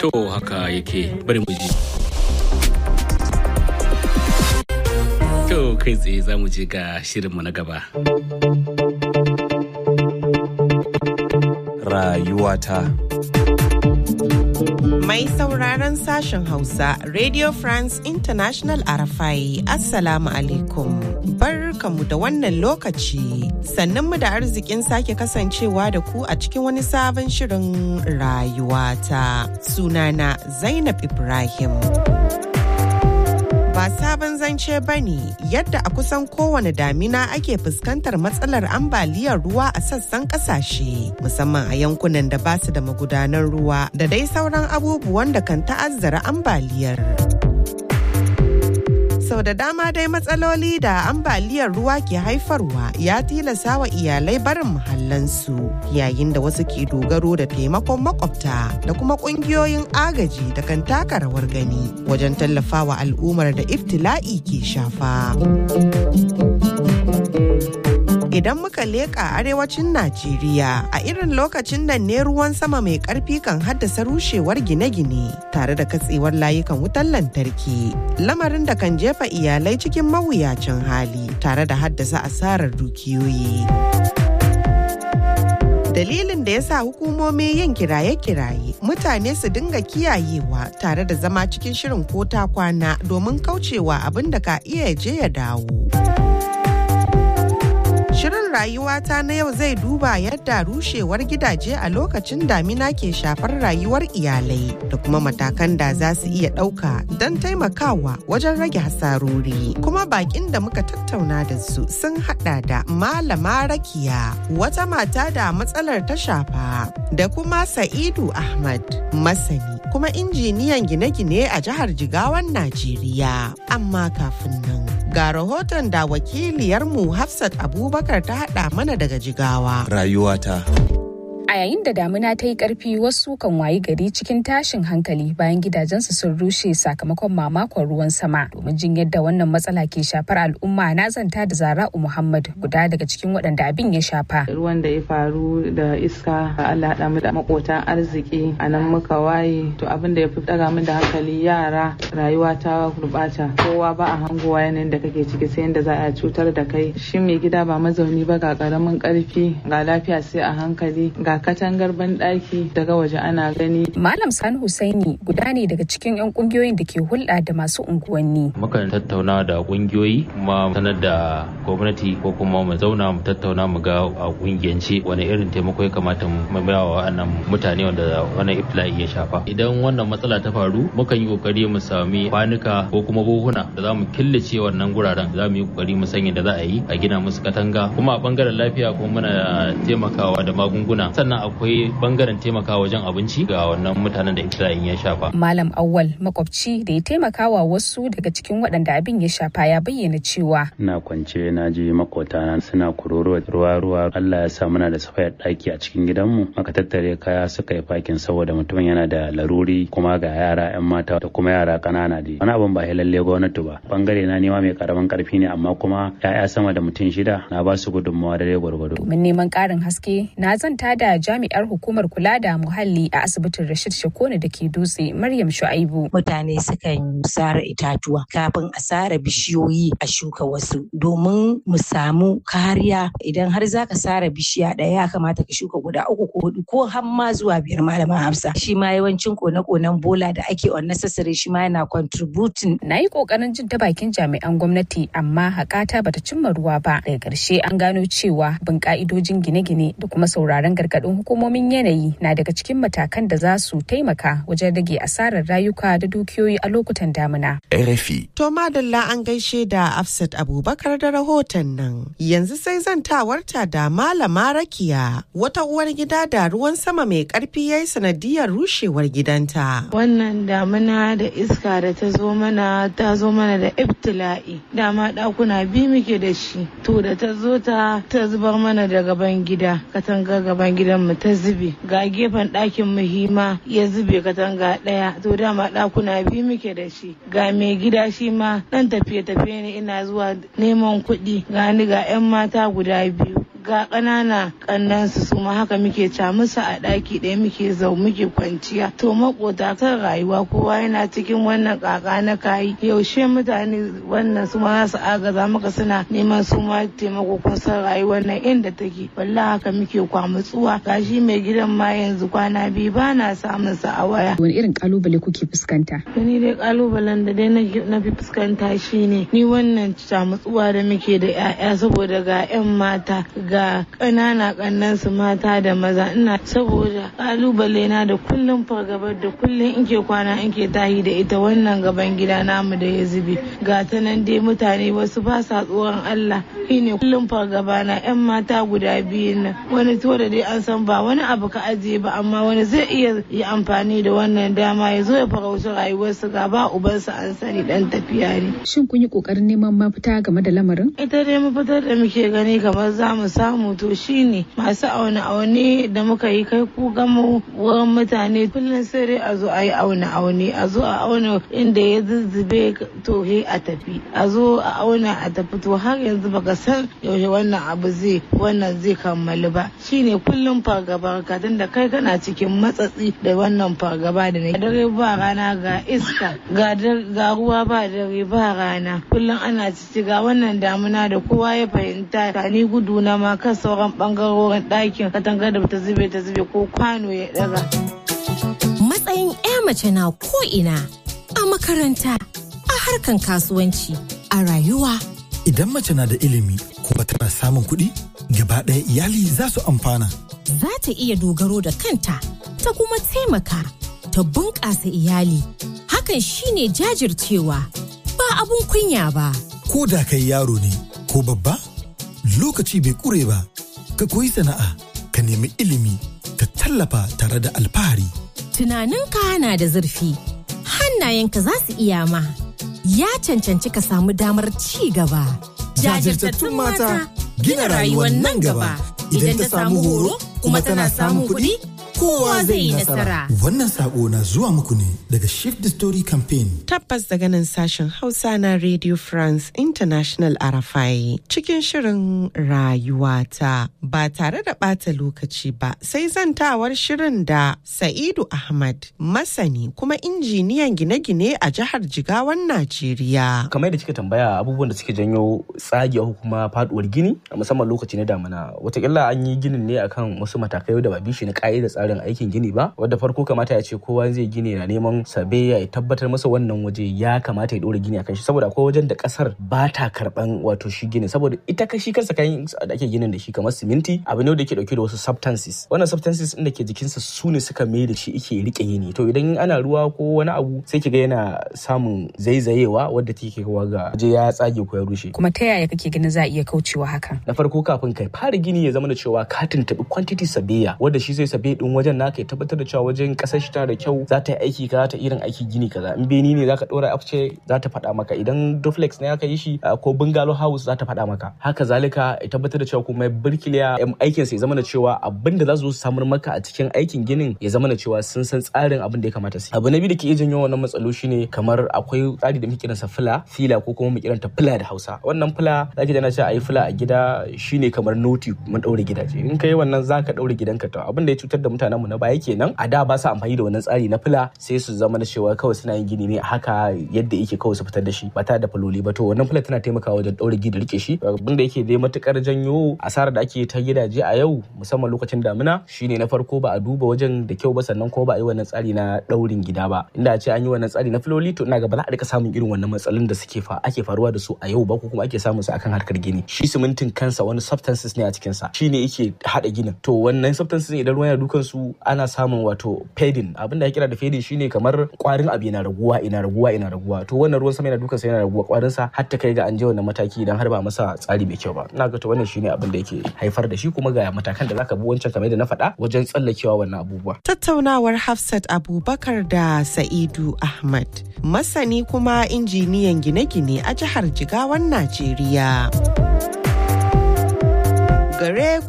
To haka yake bari mu ji. To kai tsaye za mu je ga shirinmu na gaba. Rayuwata. Mai sauraron sashen Hausa, Radio France International Arafai, Assalamu alaikum. Barkamu da wannan lokaci, sannan mu da arzikin sake kasancewa da ku a cikin wani sabon shirin rayuwata. Sunana Zainab Ibrahim. ba sabon zance ba ne yadda a kusan kowane damina ake fuskantar matsalar ambaliyar ruwa a sassan kasashe musamman a yankunan da ba su da magudanan ruwa da dai sauran abubuwan da kan ta'azzara ambaliyar. sau da dama dai matsaloli da ambaliyar ruwa ke haifarwa ya tilasa wa iyalai barin muhallansu yayin da wasu ke dogaro da taimakon makwabta da kuma kungiyoyin agaji da kan taka rawar gani wajen tallafawa al'ummar da iftila'i ke shafa. idan muka leƙa arewacin Najeriya a irin lokacin nan ne ruwan sama mai ƙarfi kan haddasa rushewar gine-gine tare da katsewar layukan wutar lantarki lamarin da kan jefa iyalai cikin mawuyacin hali tare da haddasa asarar dukiyoyi. dalilin da ya sa hukumomi yin kiraye-kiraye mutane su dinga kiyayewa tare da zama cikin shirin ko ta kwana domin kaucewa abin da ka iya je ya dawo. Shirin rayuwata na yau zai duba yadda rushewar gidaje a lokacin damina ke shafar rayuwar iyalai da kuma matakan da za su iya ɗauka don taimakawa wajen rage hasarori. Kuma bakin da muka tattauna da su sun hada da Malama Rakiya, wata mata da matsalar ta shafa, da kuma Sa'idu Ahmad, masani kuma injiniyan gine-gine a jihar Jigawan Najeriya. Amma kafin nan. Ga rahoton da wakiliyarmu Hafsat Abubakar ta haɗa mana daga Jigawa. Rayuwata. A yayin da damina ta yi ƙarfi wasu kan wayi gari cikin tashin hankali bayan gidajensu sun rushe sakamakon mamakon ruwan sama. Domin jin yadda wannan matsala ke shafar al'umma na zanta da Zara'u Muhammad guda daga cikin waɗanda abin ya shafa. Ruwan da ya faru da iska Allah haɗa mu da makotan arziki a nan muka waye to abin da ya fi ɗaga min da hankali yara rayuwa ta gurɓata kowa ba a hangowa yanayin da kake ciki sai yadda za a cutar da kai shi mai gida ba mazauni ba ga ƙaramin ƙarfi ga lafiya sai a hankali ga katangar banɗaki daga waje ana gani. Malam Sani Husaini guda ne daga cikin 'yan kungiyoyin da ke hulɗa da masu unguwanni. Mukan tattauna da kungiyoyi kuma sanar da gwamnati ko kuma mu zauna mu tattauna mu ga a kungiyance wani irin taimako ya kamata mu ba wa wannan mutane wanda wannan ifla'i ya shafa. Idan wannan matsala ta faru mukan yi kokari mu sami kwanuka ko kuma buhuna da za mu killace wannan guraren za mu yi kokari mu sanya da za a yi a gina musu katanga kuma a bangaren lafiya kuma muna taimakawa da magunguna sannan akwai bangaren taimaka wajen abinci ga wannan mutanen da iftila'in ya shafa. Malam Awwal makwabci da ya taimakawa wasu daga cikin waɗanda abin ya shafa ya bayyana cewa. Ina kwance na je makotana suna kuroro ruwa ruwa Allah ya sa muna da safayar ɗaki a cikin gidanmu maka tattare kaya suka yi fakin saboda mutumin yana da laruri kuma ga yara 'yan mata da kuma yara ƙanana dai. Wani abin ba lalle gwamnati ba. Bangare na nema mai karamin karfi ne amma kuma 'ya'ya sama da mutum shida na ba su gudunmawa da dai gwargwado. Domin neman ƙarin haske na zanta da jami'ar hukumar kula da muhalli a asibitin Rashid Shakone da ke dutse Maryam Shu'aibu. Mutane sukan sare itatuwa kafin a sare bishiyoyi a shuka wasu domin mu samu kariya idan har zaka sare bishiya ɗaya ya kamata ka shuka guda uku ko hudu ko har ma zuwa biyar malaman Hafsa. Shi ma yawancin kone-konen bola da ake unnecessary shi ma yana contributing. Na yi kokarin jin ta bakin jami'an gwamnati amma hakata bata cimma ruwa ba. Daga ƙarshe an gano cewa bin ka'idojin gine-gine da kuma sauraron gargaɗin hukumomin yanayi na daga cikin matakan da za su taimaka wajen rage asarar rayuka da dukiyoyi a lokutan damina. RFI. To madalla an gaishe da Afsat Abubakar da rahoton nan. Yanzu sai zantawarta da Malama Rakiya wata uwar gida da ruwan sama mai karfi ya yi sanadiyar rushewar gidanta. Wannan damina da iska da ta zo mana ta zo mana da ibtila'i. Dama ɗakuna biyu muke da shi. To da ta zo ta ta zubar mana da gaban gida. Katanga gaban gidan mu ta zube. Ga gefen ɗakin mu hima ya zube katanga ɗaya. To dama ɗakuna biyu muke da shi. Ga mai gida shi ma ɗan tafiye-tafiye ne ina zuwa neman kuɗi. Ga ni ga 'yan mata guda biyu. ga ƙanana ƙannansu su ma haka muke ca musu a ɗaki ɗaya muke zau muke kwanciya to makota kan rayuwa kowa yana cikin wannan ƙaƙa na kayi yaushe mutane wannan su ma za su agaza maka suna neman su ma taimako kun san rayuwar nan inda take wallahi haka muke kwamutsuwa gashi mai gidan ma yanzu kwana biyu ba na samun sa a waya wani irin kalubale kuke fuskanta ni dai kalubalen da dai na fi fuskanta shine ni wannan camutsuwa da muke da 'ya'ya saboda ga 'yan mata ga ƙanana ƙannan su mata da maza ina saboda kalubale na da kullum fargabar da kullum in ke kwana in ke tahi da ita wannan gaban gida namu da ya zube ga ta nan dai mutane wasu ba sa tsoron Allah shine kullum fargaba na 'yan mata guda biyu nan wani to da dai an san ba wani abu ka ajiye ba amma wani zai iya yi amfani da wannan dama ya zo ya farauci rayuwarsu ga ba ubansa an sani dan tafiya ne. Shin kun yi kokarin neman mafita game da lamarin? Ita dai mafitar da muke gani kamar za mu samu to shine masu aune aune da muka yi kai ku gama wurin mutane kullum sai dai a zo a yi aune aune a zo a auna inda ya zuzzube to he a tafi a zo a auna a tafi to har yanzu baka san yaushe wannan abu zai wannan zai kammalu ba shine kullum fargaba ka da kai kana cikin matsatsi da wannan fargaba da na dare ba rana ga iska ga ruwa ba dare ba rana kullum ana cici ga wannan damuna da kowa ya fahimta ka ni gudu na ma kan sauran bangarorin ɗakin katangar da ta zube ta zube ko kwano ya daga. Matsayin 'ya mace na ko ina a makaranta a harkan kasuwanci a rayuwa. Idan mace na da ilimi kuma tana samun kuɗi gaba ɗaya iyali za su amfana. Za ta iya dogaro da kanta ta kuma taimaka ta bunƙasa iyali. Hakan shine jajircewa ba abun kunya ba. Ko da kai yaro ne ko babba lokaci bai ƙure ba ka koyi sana'a ka nemi ilimi ka tallafa tare da alfahari. Tunaninka na da zurfi hannayenka za su iya ma. Ya cancanci ka samu damar ci gaba. Jajirtattun mata gina rayuwar nan gaba idan ta samu horo kuma tana samun kuɗi kowa zai yi nasara. Wannan sako na zuwa muku ne daga Shift the Story Campaign. Tabbas daga nan sashen Hausa na Radio France International Arafai cikin shirin rayuwata ba tare da ɓata lokaci ba sai zantawar shirin da Sa'idu Ahmad masani kuma injiniyan gine-gine a jihar Jigawan Najeriya. Kamar da kika tambaya abubuwan da suke janyo tsagewa kuma faduwar gini a musamman lokaci na damina watakila an yi ginin ne akan wasu matakai da ba bishi na ka'ida tsarin aikin gini ba wadda farko kamata ya ce kowa zai gini na neman sabe ya tabbatar masa wannan waje ya kamata ya dora gini akan shi saboda akwai wajen da kasar ba ta karban wato shi gini saboda ita ka shi kansa kayan da ake ginin da shi kamar siminti abu ne da yake dauke da wasu substances wannan substances din da ke jikinsa su ne suka mai da shi yake rike yini to idan ana ruwa ko wani abu sai kiga yana samun zaizayewa wadda take kawo ga waje ya tsage ko ya rushe kuma ta yaya kake ganin za a iya kaucewa hakan na farko kafin kai fara gini ya zama da cewa ka tuntubi quantity sabiya wanda shi zai sabe din wajen naka ya tabbatar da cewa wajen kasar shi tana da kyau za ta yi aiki kaza ta irin aiki gini kaza in beni ne zaka dora afce za ta faɗa maka idan duplex ne aka yi shi ko bungalow house za ta faɗa maka haka zalika ya tabbatar da cewa kuma birkiliya aikin sa ya zama da cewa abin da za su samar maka a cikin aikin ginin ya zama da cewa sun san tsarin abin da ya kamata su abu na biyu da ke iya janyo wannan matsalo shine kamar akwai tsari da muke kiransa fila fila ko kuma mu kiranta fila da Hausa wannan fila zaki da na ce ayi fila a gida shine kamar noti mun daure gidaje in kai wannan zaka daure gidanka to abin da ya cutar da mutanen mu na baya kenan a da ba su amfani da wannan tsari na fila sai su zama da cewa kawai suna yin gini ne haka yadda yake kawai su fitar da shi ba tare da faloli ba to wannan fila tana taimakawa wajen daure gida rike shi abin da yake dai matukar janyo asarar da ake ta gidaje a yau musamman lokacin damina shine na farko ba a duba wajen da kyau ba sannan ko ba a yi wannan tsari na daurin gida ba inda a ce an yi wannan tsari na filoli to ina ga ba za a rika samun irin wannan matsalolin da suke fa ake faruwa da su a yau ba ko kuma ake samun su akan harkar gini shi simintin kansa wani substances ne a cikin sa shine yake hada ginin to wannan substances idan ruwa yana dukan su ana samun wato fading abin da ya kira da fading shine kamar kwarin abu yana raguwa ina raguwa ina raguwa to wannan ruwan sama yana dukan sa yana raguwa kwarin sa har ta kai ga an je wannan mataki idan har ba masa tsari mai kyau ba ina ga to wannan shine abin da yake haifar da shi kuma ga matakan da zaka bi wancan kamar da na faɗa wajen tsallakewa wannan abubuwa tattaunawar Hafsat Abubakar da Sa'idu Ahmad masani kuma injiniyan gine-gine a jihar Jigawan Najeriya. Gare ku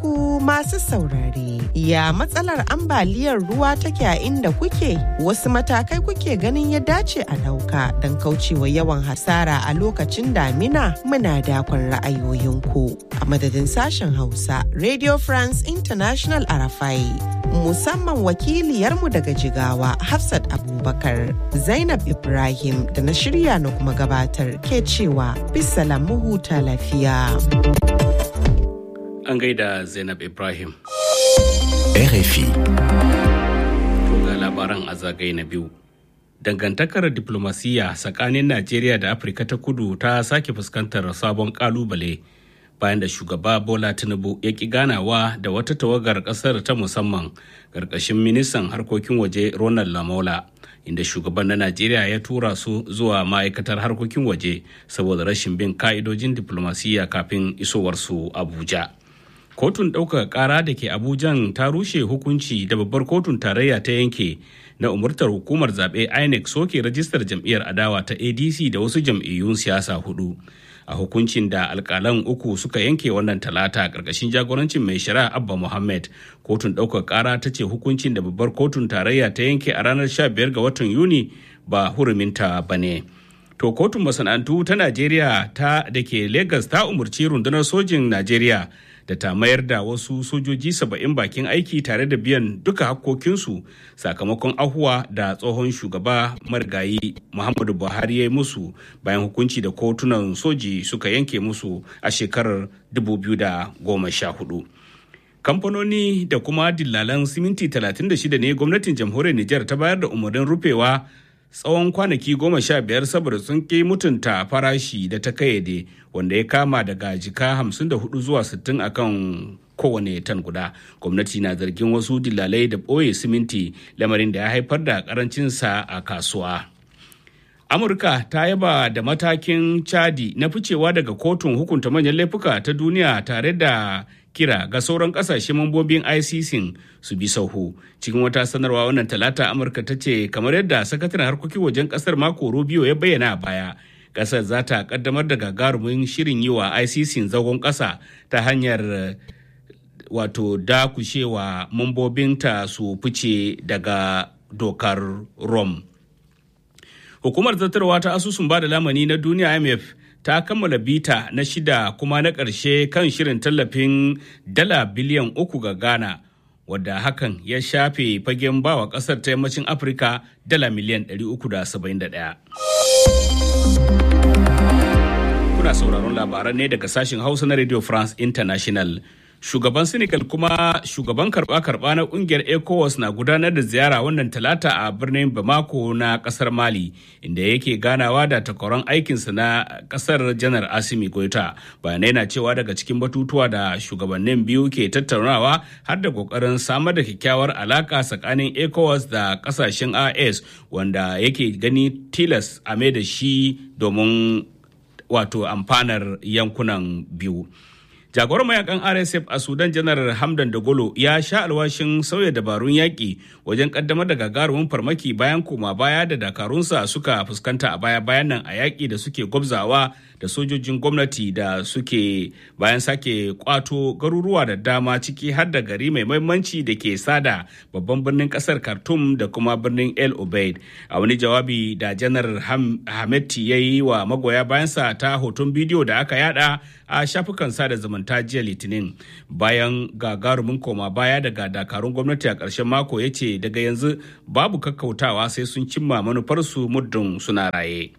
Masu saurare, ya matsalar ambaliyar ruwa take a inda kuke? Wasu matakai kuke ganin ya dace a ɗauka don kaucewa yawan hasara a lokacin damina muna dakon ra'ayoyinku. A madadin sashen Hausa, Radio France International Arafai, musamman wakiliyarmu daga Jigawa, Hafsat Abubakar, Zainab Ibrahim da na shirya na kuma gabatar ke cewa bisalam mu huta lafiya. An gaida Zainab Ibrahim. RFI. To ga labaran a zagaye na biyu. Dangantakar diplomasiyya tsakanin Najeriya da Afirka ta kudu ta sake fuskantar sabon kalubale bayan da shugaba Bola Tinubu ya ki ganawa da wata tawagar kasar ta musamman ƙarƙashin ministan harkokin waje Ronald Lamola. inda shugaban na Najeriya ya tura su zuwa ma'aikatar harkokin waje saboda rashin bin ka'idojin diplomasiyya kafin isowarsu Abuja. Kotun ɗaukaka ƙara da ke Abujan ta rushe hukunci da babbar kotun tarayya ta yanke na umurtar hukumar zaɓe INEC soke rajistar jam'iyyar adawa ta ADC da wasu jam'iyyun siyasa hudu. a hukuncin da alkalan uku suka yanke wannan talata karkashin jagorancin mai shari'a abba muhammad kotun ɗaukar ƙara ta ce hukuncin da babbar kotun tarayya ta yanke a ranar 15 ga watan yuni ba huruminta ba ne to kotun masana'antu ta najeriya ta da ke lagos ta umarci rundunar sojin najeriya da ta mayar da wasu sojoji saba'in bakin aiki tare da biyan duka hakkokinsu sakamakon ahuwa da tsohon shugaba marigayi muhammadu buhari ya yi musu bayan hukunci da kotunan soji suka yanke musu a shekarar 2014 kamfanoni da kuma dillalan siminti 36 ne gwamnatin jamhuriyar nijar ta bayar da umarnin rufewa tsawon kwanaki goma sha biyar saboda sun ƙi mutunta farashi da ta kayyade wanda ya kama daga jika hamsin da hudu zuwa sittin akan kowane tan guda gwamnati na zargin wasu dilalai da ɓoye siminti lamarin da ya haifar da karancinsa a kasuwa amurka ta yaba da matakin chadi na ficewa daga kotun hukunta manyan laifuka ta duniya tare da kira ga sauran kasashe mambobin ICC su bi sauhu. Cikin wata sanarwa wannan talata Amurka ta ce kamar yadda sakataren harkokin wajen kasar mako Rubio ya bayyana a baya. Kasar za ta kaddamar da gagarumin shirin yi wa ICC zagon kasa ta hanyar wato dakushewa mambobinta su fice daga dokar Rome. Hukumar zartarwa ta asusun ba da lamani na duniya IMF ta kammala bita na shida kuma na ƙarshe kan shirin tallafin dala biliyan uku ga ghana wadda hakan ya shafe fagen bawa ƙasar ta yammacin afirka dala miliyan 371 kuna sauraron labaran ne daga sashen hausa na radio france international shugaban senegal kuma shugaban karba-karba na kungiyar ecowas na gudanar da ziyara wannan talata a birnin bamako na kasar mali inda yake ganawa da takwaron aikinsa na kasar janar asimi goita bayanai na cewa daga cikin batutuwa da shugabannin biyu ke tattaunawa har da kokarin samar da kyakkyawar alaka tsakanin ecowas da kasashen as wanda yake gani tilas a mai da shi domin wato amfanar yankunan biyu jagoran mayakan rsf a sudan janar hamdan dagolo ya sha alwashin sauya dabarun yaƙi wajen kaddamar da gagarumin farmaki bayan koma baya da dakarunsa suka fuskanta a baya bayan nan a yaƙi da suke gwabzawa da sojojin gwamnati da suke bayan sake kwato garuruwa da dama ciki har da gari mai mahimmanci da ke sada babban birnin kasar khartoum da kuma birnin el obeid a wani jawabi da janar hametti ya yi wa magoya bayansa ta hoton bidiyo da aka yada a shafukan sada zumunta jiya litinin bayan gagarumin koma baya daga dakarun gwamnati a ƙarshen mako ya ce daga yanzu babu kakkautawa sai sun cimma manufarsu muddin suna raye.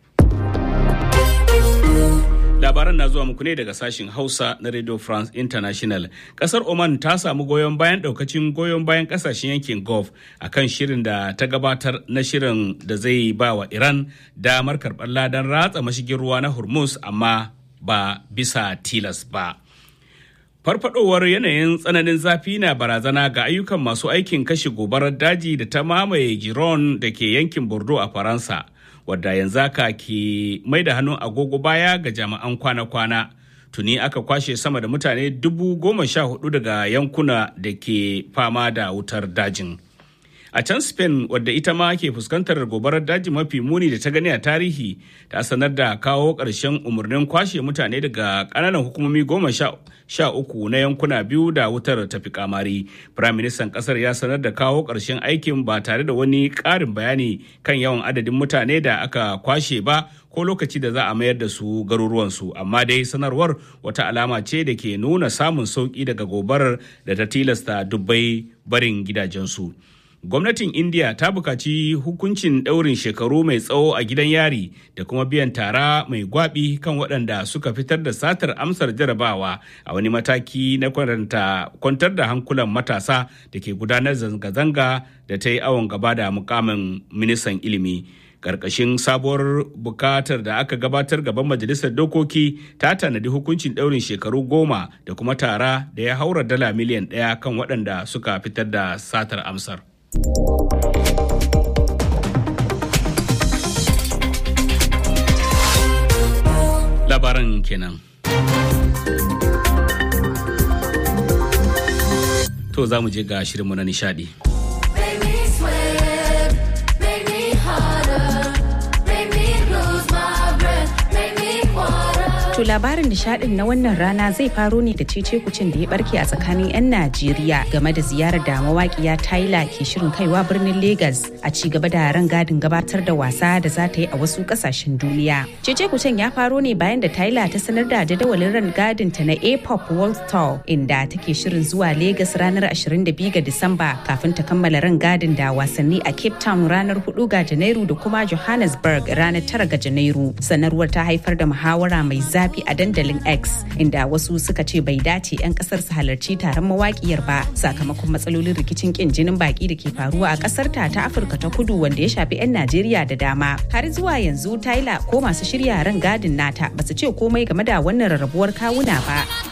labaran na zuwa muku ne daga sashen hausa na radio france international kasar oman ta samu goyon bayan daukacin goyon bayan kasashen yankin gulf a kan shirin da ta gabatar na shirin da zai ba wa iran damar karɓar ladan ratsa mashigin ruwa na hormuz amma ba bisa tilas ba farfadowar yanayin tsananin zafi na barazana ga ayyukan masu aikin kashe gobarar daji da ta mamaye giron da ke yankin bordeaux a faransa wadda yanzu aka ke mai da hannun agogo baya ga jami'an kwana-kwana tuni aka kwashe sama da mutane dubu goma sha hudu daga yankuna da ke fama da wutar dajin a can spain wadda ita ma ke fuskantar gobarar daji mafi muni da ta gani a tarihi ta sanar da kawo ƙarshen umarnin kwashe mutane daga ƙananan hukumomi goma sha uku na yankuna biyu da wutar tafi kamari firaministan ƙasar ya sanar da kawo ƙarshen aikin ba tare da wani ƙarin bayani kan yawan adadin mutane da aka kwashe ba ko lokaci da za a mayar da su garuruwansu amma dai sanarwar wata alama ce da ke nuna samun sauƙi daga gobarar da ta tilasta dubbai barin gidajensu. gwamnatin india ta bukaci hukuncin ɗaurin shekaru mai tsawo a gidan yari da kuma biyan tara mai gwabi kan waɗanda suka fitar da satar amsar jarabawa a wani mataki na kwantar da hankulan matasa da ke gudanar zanga-zanga da ta yi awon gaba da mukamin ministan ilimi karkashin sabuwar bukatar da aka gabatar gaban majalisar dokoki ta tanadi hukuncin ɗaurin shekaru goma da kuma tara da ya haura dala miliyan ɗaya kan waɗanda suka fitar da satar amsar. Labaran kenan. To za mu je ga shirinmu na nishadi. To labarin nishadin na wannan rana zai faro ne da cece kucin da ya barke a tsakanin 'yan Najeriya game da ziyarar da mawaƙiya Tyler ke shirin kaiwa birnin Lagos a ci gaba da gadin gabatar da wasa da za ta yi a wasu kasashen duniya. Cece kucin ya faro ne bayan da Tyler ta sanar da jadawalin gadin ta na A-pop World Tour inda take shirin zuwa Lagos ranar 22 ga Disamba kafin ta kammala gadin da wasanni a Cape Town ranar 4 ga Janairu da kuma Johannesburg ranar 9 ga Janairu. Sanarwar ta haifar da muhawara mai zafi zafi a dandalin X inda wasu suka ce bai dace 'yan kasar su halarci taron mawakiyar ba sakamakon matsalolin rikicin kin jinin baki da ke faruwa a kasar ta ta Afirka ta kudu wanda ya shafi 'yan Najeriya da dama. Har zuwa yanzu Tyler ko masu shirya ran gadin nata basu ce komai game da wannan rarrabuwar kawuna ba.